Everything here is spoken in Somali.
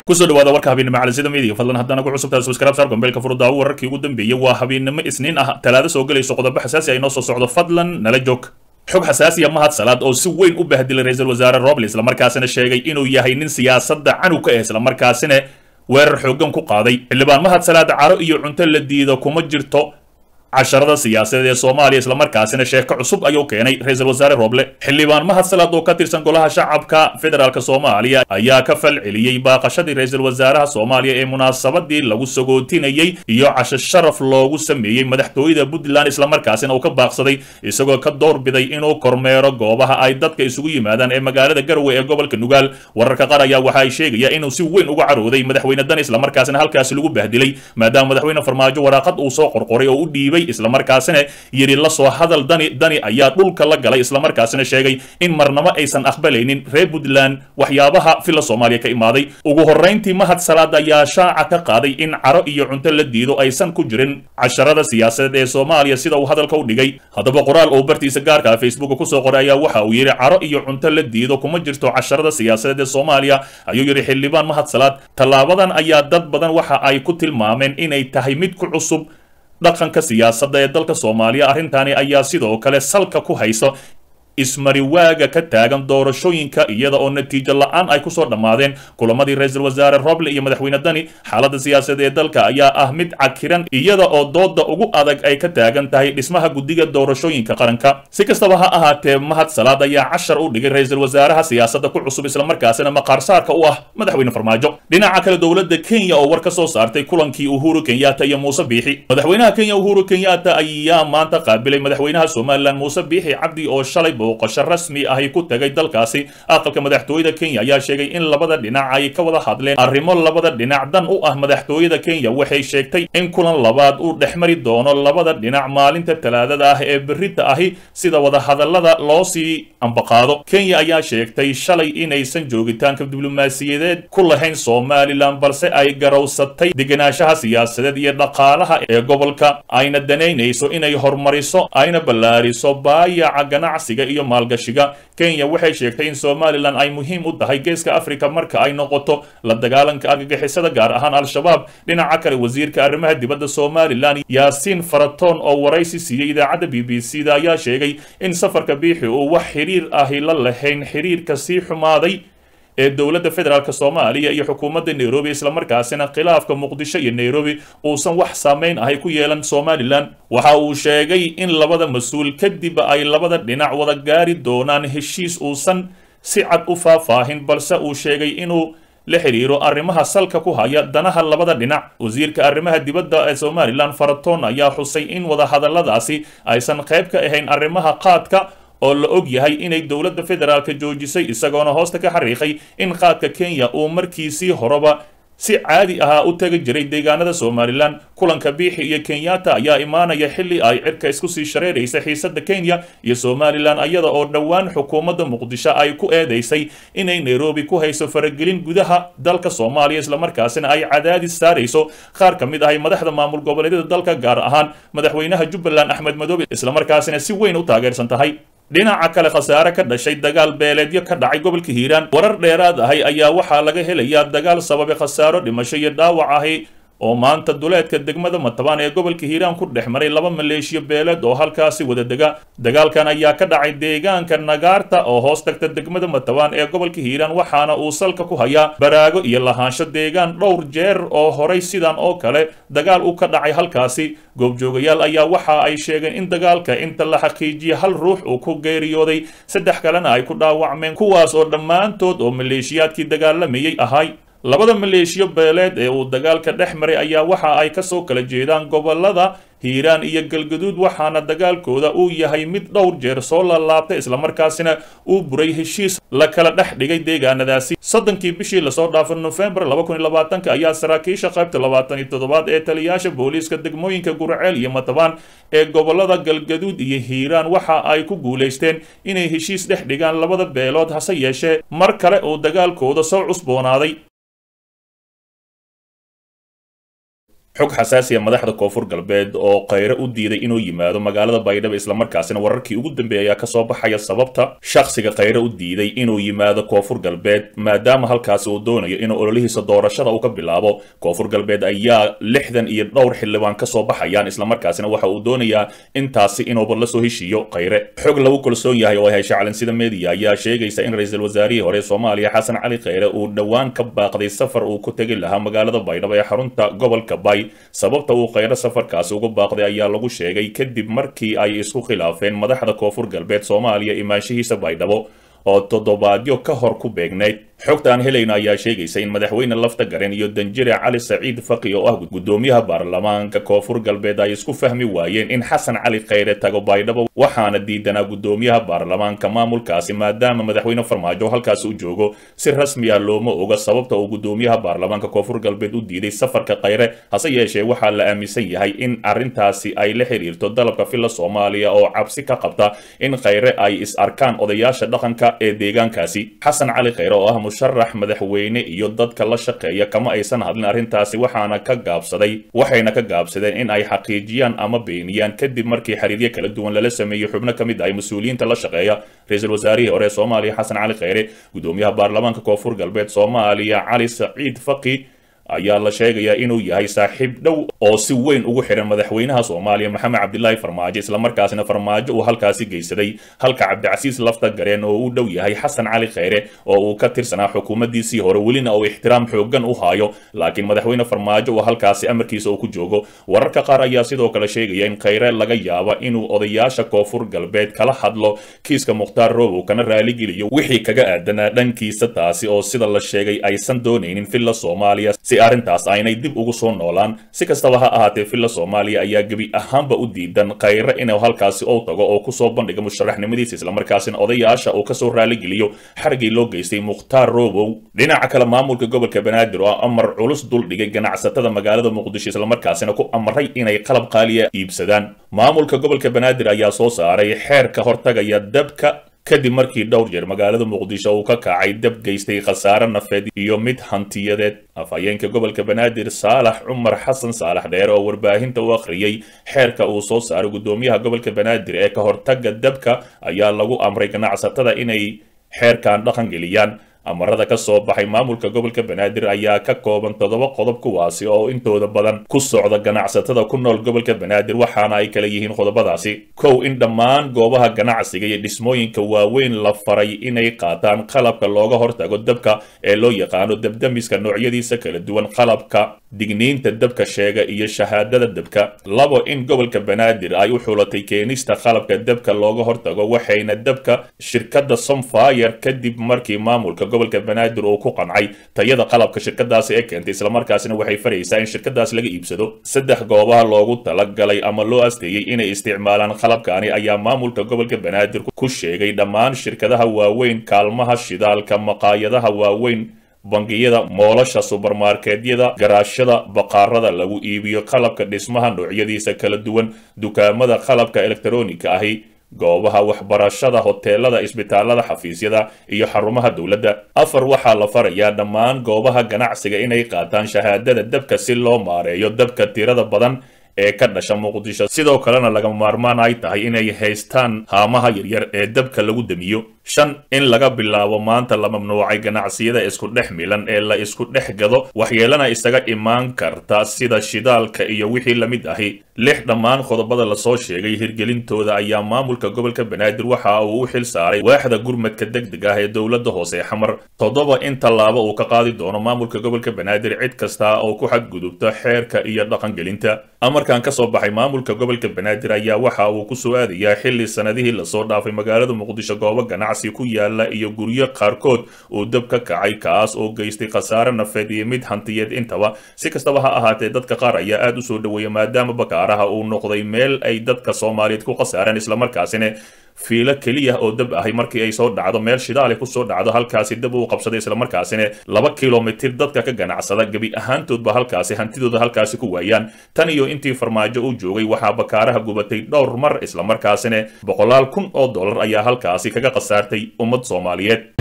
kusoo dhawaada warka habeennimo calisida midiga fadlan haddana ku cusubtahay subscribe saar gombeelka furudaawo wararkii ugu dambeeyey waa habeennimo isniin ah talaado soo gelayso qodobo xasaasi ay noo soo socdo fadlan nala joog xog xasaasiya mahad salaad oo si weyn u bahdilay ra-iisul wasaare roble islamarkaasina sheegay inuu yahay nin siyaasadda canug ka ah islamarkaasina weerar xooggan ku qaaday xildhibaan mahad salaad caro iyo cunto la diido kuma jirto casharada siyaasadeed ee soomaaliya islamarkaasina sheeko cusub ayuu keenay ra-iisul wasaare roble xildhibaan mahad salaad oo ka tirsan golaha shacabka federaalk soomaaliya ayaa ka fal celiyey baaqashadii ra-iisul wasaaraha soomaaliya ee munaasabadii lagu sagootinayey iyo casho sharaf loogu sameeyey madaxtooyada puntland islamarkaasina uu ka baaqsaday isagoo ka doorbiday inuu kormeero goobaha ay dadka isugu yimaadaan ee magaalada garowe ee gobolka nugaal wararka qaar ayaa waxa ay sheegaya inuu si weyn uga carooday madaxweyne dani islamarkaasina halkaasi lagu bahdilay maadaama madaxweyne farmaajo waraaqad uu soo qorqoray oo u dhiibay islamarkaasina yidhi la soo hadal dani dani ayaa dhulka la galay islamarkaasina sheegay in marnabo aysan aqbalaynin reer puntland waxyaabaha filla soomaaliya ka imaaday ugu horrayntii mahad salaad ayaa shaaca ka qaaday in caro iyo cunto la diido aysan ku jirin casharada siyaasadeed ee soomaaliya sida uu hadalka u dhigay haddaba qoraal oo bartiisa gaarka facebook kusoo qoray ayaa waxa uu yidhi caro iyo cunto la diido kuma jirto casharada siyaasadeed ee soomaaliya ayuu yidhi xildhibaan mahad salaad tallaabadan ayaa dad badan waxa ay ku tilmaameen inay tahay mid ku cusub dhaqanka siyaasadda ee dalka soomaaliya arrintaani ayaa sidoo kale salka ku hayso ismariwaaga ka taagan doorashooyinka iyada oo natiijo la-aan ay kusoo dhammaadeen kulamadii ra-iisul wasaare roble iyo madaxweyne dani xaaladda siyaasadeed ee dalka ayaa ah mid cakiran iyada oo dooda ugu adag ay ka taagan tahay dhismaha guddiga doorashooyinka qaranka si kastaba ha ahaatee mahad salaad ayaa cashar u dhigay ra-iisul wasaaraha siyaasadda ku cusub islamarkaasina maqaarsaarka u ah madaxweyne farmaajo dhinaca kale dowladda kenya oo war ka soo saartay kulankii uhuru kenyatta iyo muuse biixi madaxweynaha kenya uhuru kenyatta ayaa maanta qaabilay madaxweynaha somalilan muuse biixi cabdi oo shalay booqasho rasmi ahi ku tagay dalkaasi aqalka madaxtooyada kenya ayaa sheegay in labada dhinac ay ka wada hadleen arrimo labada dhinac dan u ah madaxtooyada kenya waxay sheegtay in kulan labaad uu dhexmari doono labada dhinac maalinta talaadada ah ee berita ahi sida wadahadalada loo sii ambaqaado kenya ayaa sheegtay shalay inaysan joogitaanka diblomaasiyadeed ku lahayn somalilan balse ay garowsatay degenaanshaha siyaasadeed iyo dhaqaalaha ee gobolka ayna danaynayso inay horumariso ayna ballaariso baayaca ganacsiga iyo maalgashiga kenya waxay sheegtay in somalilan ay muhiim u tahay geeska africa marka ay noqoto la dagaalanka argagixisada gaar ahaan al-shabaab dhinaca kale wasiirka arrimaha dibadda somalilan yaasiin faratoon oo waraysi siiyey idaacadda b b c da ayaa sheegay in safarka biixi uu wax xiriir ahi la lahayn xiriirka sii xumaaday ee dowladda federaalk soomaaliya iyo xukuumadda nairobi islamarkaasina khilaafka muqdisho iyo nairobi uusan wax saameyn ahay ku yeelan somalilan waxa uu sheegay in labada mas-uul kadib ay labada dhinac wada gaari doonaan heshiis uusan si cad u faahfaahin balse uu sheegay inuu la xiriiro arrimaha salka ku haya danaha labada dhinac wasiirka arrimaha dibadda ee somalilan faratoon ayaa xusay in wadahadaladaasi aysan qayb ka ahayn arrimaha qaadka oo la og yahay inay dowladda federaalka joojisay isagoona hoosta ka xariiqay in qaadka kenya uu markiisii horeba si caadi ahaa u tagi jiray deegaanada somalilan kulanka biixi iyo kenyatta ayaa imaanaya xilli ay cirka isku sii shareeraysa xiisadda kenya iyo somalilan iyada oo dhowaan xukuumadda muqdisho ay ku eedaysay inay nairobi ku hayso faragelin gudaha dalka soomaaliya islamarkaasina ay cadaadis saarayso qaar ka mid ahay madaxda maamul goboleedyada dalka gaar ahaan madaxweynaha jubbaland axmed madoobe islamarkaasina si weyn u taageersan tahay dhinaca kale khasaare ka dhashay dagaal beeleedyo ka dhacay gobolka hiiraan warar dheeraad ahay ayaa waxaa laga helayaa dagaal sababay khasaaro dhimasho iyo dhaawac ahi oo maanta duleedka degmada matabaan ee gobolka hiiraan ku dhex maray laba maleeshiyo beeleed oo halkaasi wada dega dagaalkan ayaa ka dhacay deegaanka nagaarta oo hoos tagta degmada matabaan ee gobolka hiiraan waxaana uu salka ku hayaa baraago iyo lahaansho deegaan dhowr jeer oo horay sidan oo kale dagaal u ka dhacay halkaasi goobjoogayaal ayaa waxa ay sheegeen in dagaalka inta la xaqiijiya hal ruux uu ku geeriyooday saddex kalena ay ku dhaawacmeen kuwaas oo dhammaantood oo maleeshiyaadkii dagaalamayay ahay labada maleeshiyo beeleed ee uu dagaalka dhex maray ayaa waxa ay kasoo kala jeedaan gobolada hiiraan iyo galgaduud waxaana dagaalkooda uu yahay mid dhowr jeer soo laalaabtay islamarkaasina uu buray heshiis la kala dhex dhigay deegaanadaasi soddonkii bishii lasoo dhaafo nofembar laba kun iyo labaatanka ayaa saraakiisha qaybta labaatan iyo toddobaad ee taliyaasha booliiska degmooyinka gurceel iyo matabaan ee gobolada galgaduud iyo hiiraan waxa ay ku guulaysteen inay heshiis dhex dhigaan labada beelood hase yeeshee mar kale uu dagaalkooda soo cusboonaaday xog xasaasiya madaxda koonfur galbeed oo khayre u diiday inuu yimaado magaalada baydhabo islamarkaasina wararkii ugu dambeeyay ayaa kasoo baxaya sababta shakhsiga khayre u diiday inuu yimaado koonfur galbeed maadaama halkaasi uu doonayo inuu ololihiisa doorashada uu ka bilaabo koonfur galbeed ayaa lixdan iyo dhowr xildhibaan kasoo baxayaan islamarkaasina waxa uu doonayaa intaasi inuuba la soo heshiiyo khayre xog lagu kalsoon yahay oo ay hesha calansida media ayaa sheegaysa in ra-iisul wasaarihii hore soomaaliya xasan cali khayre uu dhowaan ka baaqday safar uu ku tegi lahaa magaalada baydhabo ee xarunta gobolka bay sababta uu khayre safarkaasi uga baaqday ayaa lagu sheegay kadib markii ay isku khilaafeen madaxda koonfur galbeed soomaaliya imaanshihiisa baydhabo oo toddobaadyo ka hor ku beegnayd xogta aan helayno ayaa sheegaysa in madaxweyne lafta garen iyo danjire cali saciid faqi oo ah guddoomiyaha baarlamaanka koonfur galbeed ay isku fahmi waayeen in xasan cali khayre tago baydhabo waxaana diidanaa guddoomiyaha baarlamaanka maamulkaasi maadaama madaxweyne farmaajo halkaasi u joogo si rasmi ah looma oga sababta uu guddoomiyaha baarlamaanka koonfur galbeed u diiday safarka khayre hase yeeshee waxaa la aaminsan yahay in arrintaasi ay la xiriirto dalabka filla soomaaliya oo cabsi ka qabta in khayre ay is arkaan odayaasha dhaqanka ee deegaankaasi xasan cali khayre oo ah musharax madaxweyne iyo dadka la shaqeeya kama aysan hadlin arrintaasi waxaana ka gaabsaday waxayna ka gaabsadeen in ay xaqiijiyaan ama beeniyaan kadib markii xiriiryo kala duwan lala sameeyey xubno ka mid ah mas-uuliyiinta la shaqeeya ra-iisul wasaarihii hore ee soomaaliya xasan cali khayre guddoomiyaha baarlamaanka koonfur galbeed soomaaliya cali saciid faqi ayaa la sheegayaa inuu yahay saaxiib dhow oo si weyn ugu xihan madaxweynaha soomaaliya maxamed cabdilaahi farmaajo islamarkaasina farmaajo uu halkaasi geysaday halka cabdicasiis lafta gareen oo u dhow yahay xasan cali khayre oo uu ka tirsanaa xukuumaddiisii hore welina uu ixtiraam xooggan u haayo laakiin madaxweyne farmaajo uu halkaasi amarkiisa uu ku joogo wararka qaar ayaa sidoo kale sheegaya in khayre laga yaaba inuu odayaasha koonfur galbeed kala hadlo kiiska mukhtaar robow kana raaligeliyo wixii kaga aadanaa dhankiisa taasi oo sida la sheegay aysan doonaynin villa soomaaliya arrintaas aynay dib ugu soo noolaan si kastaba ha ahaatee villa soomaaliya ayaa gebi ahaanba u diidan khayre inuu halkaasi ou tago oo kusoo bandhiga musharaxnimadiisa islamarkaasina odayaasha uu kasoo raaligeliyo xarigii loo geystay mukhtaar robow dhinaca kale maamulka gobolka banaadir oo amar culus duldhigay ganacsatada magaalada muqdisho islamarkaasina ku amray inay qalab qaaliya iibsadaan maamulka gobolka banaadir ayaa soo saaray xeerka hortagaya dabka kadib markii dhowr jeer magaalada muqdisho uu ka kacay dab geystay khasaare nafeed iyo mid hantiyadeed afhayeenka gobolka banaadir saalax cumar xasan saalax dheere oo warbaahinta u akhriyey xeerka uu soo saaray guddoomiyaha gobolka banaadir ee ka hortagga dabka ayaa lagu amray ganacsatada inay xeerkan dhaqan geliyaan amarada ka soo baxay maamulka gobolka banaadir ayaa ka kooban toddoba qodob kuwaasi oo intooda badan ku socda ganacsatada ku nool gobolka banaadir waxaana ay kala yihiin qodobadaasi kow in dhammaan goobaha ganacsiga iyo dhismooyinka waaweyn la faray inay qaataan qalabka looga hortago dabka ee loo yaqaano dabdamiska noocyadiisa kala duwan qalabka digniinta dabka sheega iyo shahaadada dabka labo in gobolka banaadir ay u xulatay keenista qalabka dabka looga hortago waxayna dabka shirkadda somfire kadib markii maamulka gobolka banaadir uu ku qancay tayada qalabka shirkadaasi ee keentay islamarkaasina waxay faraysaa in shirkadaas laga iibsado saddex goobaha loogu talagalay ama loo asteeyey inay isticmaalaan qalabkaani ayaa maamulka gobolka banaadir ku sheegay dhammaan shirkadaha waaweyn kaalmaha shidaalka maqaayadaha waaweyn bangiyada moolasha subermarketyada garaashada baqaarada lagu iibiyo qalabka dhismaha noocyadiisa kala duwan dukaamada qalabka elektarooniga ahi goobaha waxbarashada hoteelada isbitaalada xafiisyada iyo xarumaha dowladda afar waxaa la farayaa dhammaan goobaha ganacsiga inay qaataan shahaadada dabka si loo maareeyo dabka tirada badan ee ka dhasha muqdisho sidoo kalena lagama maarmaan ay tahay inay haystaan haamaha yaryar ee dabka lagu damiyo shan in laga bilaabo maanta la mamnuucay ganacsiyada isku dhex milan ee la isku dhex gado waxyeelana isaga imaan karta sida shidaalka iyo wixii la mid ahi lix dhammaan qodobada lasoo sheegay hirgelintooda ayaa maamulka gobolka banaadir waxa uu u xil saaray waaxda gurmadka degdeg ah ee dowladda hoose xamar toddoba in tallaabo uu ka qaadi doono maamulka gobolka banaadir cid kasta oo ku xadgudubta xeerka iyo dhaqangelinta amarkan ka soo baxay maamulka gobolka banaadir ayaa waxa uu ku soo aadayaa xilli sanadihii lasoo dhaafay magaalada muqdisho goobo ganacsi ku yaala iyo guryo qaarkood uu dab ka kacay kaas oo geystay khasaare nafeed iyo mid hantiyeed intaba si kastaba ha ahaatee dadka qaar ayaa aad u soo dhoweeya maadaama bakaaraha uu noqday meel ay dadka soomaaliyeed ku khasaareen islamarkaasina fiilo keliya oo dab ahay markii ay soo dhacdo meel shidaale kusoo dhacdo halkaasi dab uu qabsaday islamarkaasina laba kilomitir dadka ka ganacsada gebi ahaantoodba halkaasi hantidooda halkaasi ku waayaan tan iyo intii farmaajo u joogay waxaa bakaaraha gubatay dhowr mar islamarkaasina boqolaal kun oo dollar ayaa halkaasi kaga khasaartay ummad soomaaliyeed